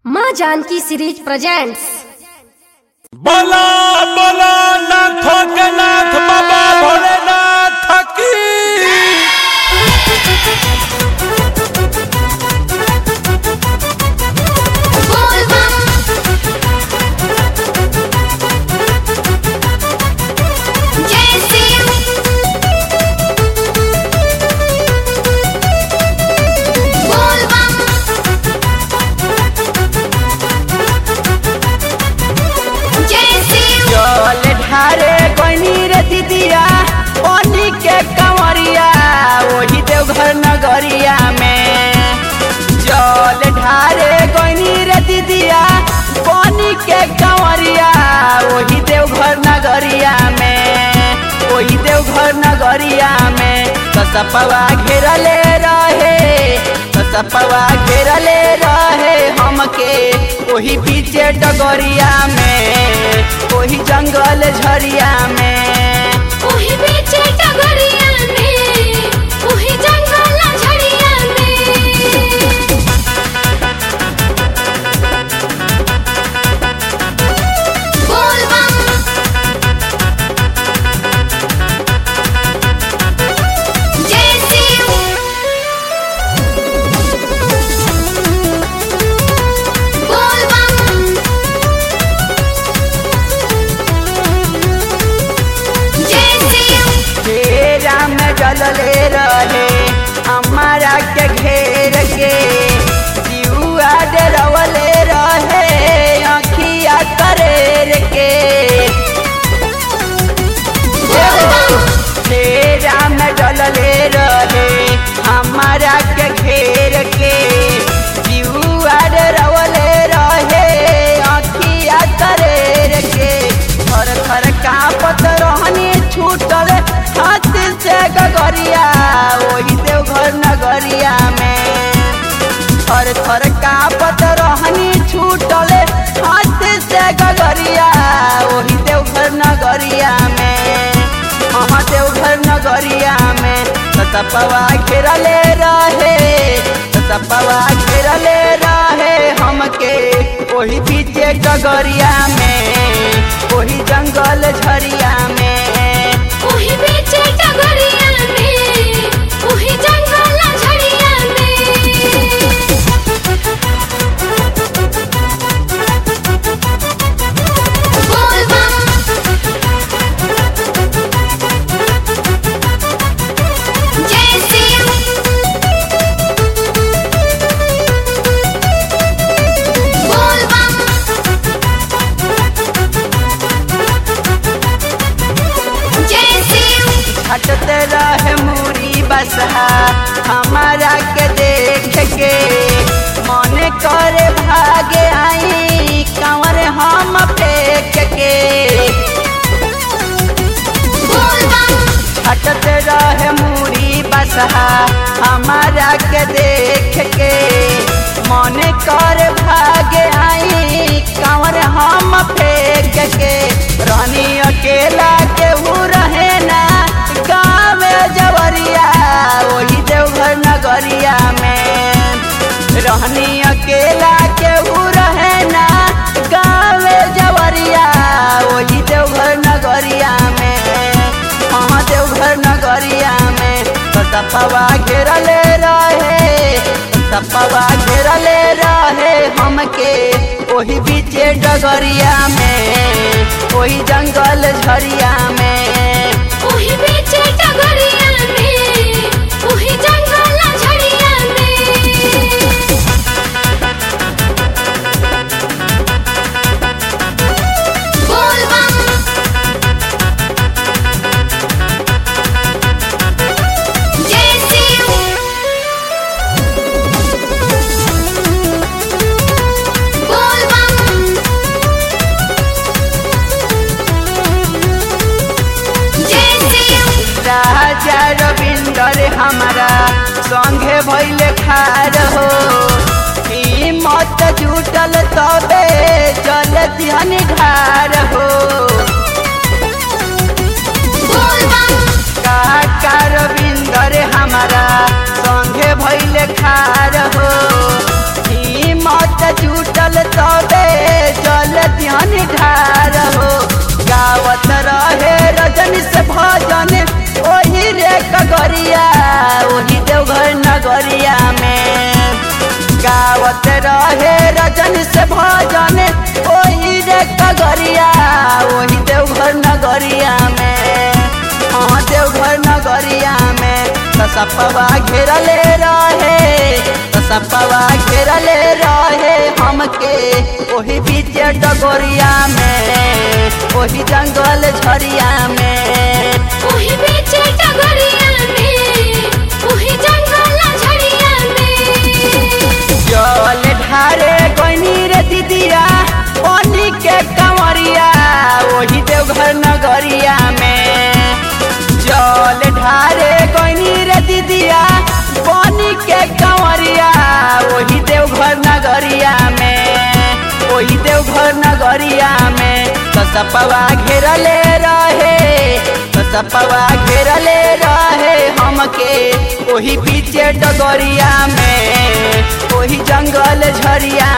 माँ Janaki series presents बोला बोला नाथों के नाथ बाबा भोलेनाथ की जय शिव बोल बम जय शिव जल ढारे कोनी रे दीदिया पानी के कंवरिया वही देवघर नगरिया में जल ढारे कोनी रे दीदिया पानी के कंवरिया वही देवघर नगरिया में वही देवघर नगरिया में कसपवा घेरले रहे कसपवा घेरले रहे हमके वही पीछे डगरिया में वही जंगल झरिया में ओही बीचे टगरिया में ओही जंगल झड़िया में बोल बम जय शिव बोल बम जय शिव घेरा में जलले रहे हमारा के घेर के दियुआ डरवले रहे अखिया करेर के घेरा में जलले रहे हमारा के घेर के दियुआ डरवले रहे अखिया करेर के थर थर कांपत रहनी छूटल हाथ से गगरिया वही देवघर नगरिया में थर थर कांपत रहनी छूटल हाथ से गगरिया वही देवघर नगरिया में हाँ देवघर नगरिया में सतपवा घेरले रहे सतपवा घेरले रहे हमके वही पीछे डगरिया में वही जंगल झरिया में ओही बीचे टगरिया में ओही जंगल झड़िया में बोल बम जय शिव बोल बम जय शिव हटते रहे मूरी बसहा हमारा के देख के मन करे भागे आई कंवर हम फेंक के बोल बम हटते रहे मूरी बसहा हमारा के देख के मन कर भागे आई कंवर हम फेंक के रानी अकेला केहू रहे ना गाँव जवरिया वही देवघर नगरिया में रहनी अकेला केहू रहे ना गाँव जवरिया वही देवघर नगरिया में हाँ देवघर नगरिया में सपवा घेरले रहे सपवा घेरले रहे हमके वही बीचे डगरिया में वही जंगल झरिया में ओही बीचे टगरिया में ओही जंगल झड़िया में बोल बम जय शिव बोल बम जय शिव राजा रविंदर हमारा संगे भैले खार हो हिम्मत जुटल तबे चल ध्यान ढार हो बोल बम काका रविंदर हमारा संगे भैले खार हो हिम्मत झूठ जुटल तबे जल ध्यान ढार हो गावत रहे रजन से भजन ओही रे कगरिया ओही देवघर नगरिया में गावत रहे रजन से भजन ओही रे कगरिया ओही देवघर नगरिया में हाँ देवघर नगरिया में सपवा घेरले रहे सपवा घेरले रहे हमके ओही बीच डगोरिया में ओही जंगल झरिया में ओही बीच डगरिया में ओही जंगल झड़िया में जल ढारे गनी रे दीदिया पानी के कंवरिया ओही देवघर नगरिया में जल ढारे गनी रे दीदिया पानी के कंवरिया ओही देवघर नगरिया में ओही देवघर नगरिया में सपवा घेरले रहे सपवा घेरले रहे हमके ओही पीछे डगरिया में ओही जंगल झरिया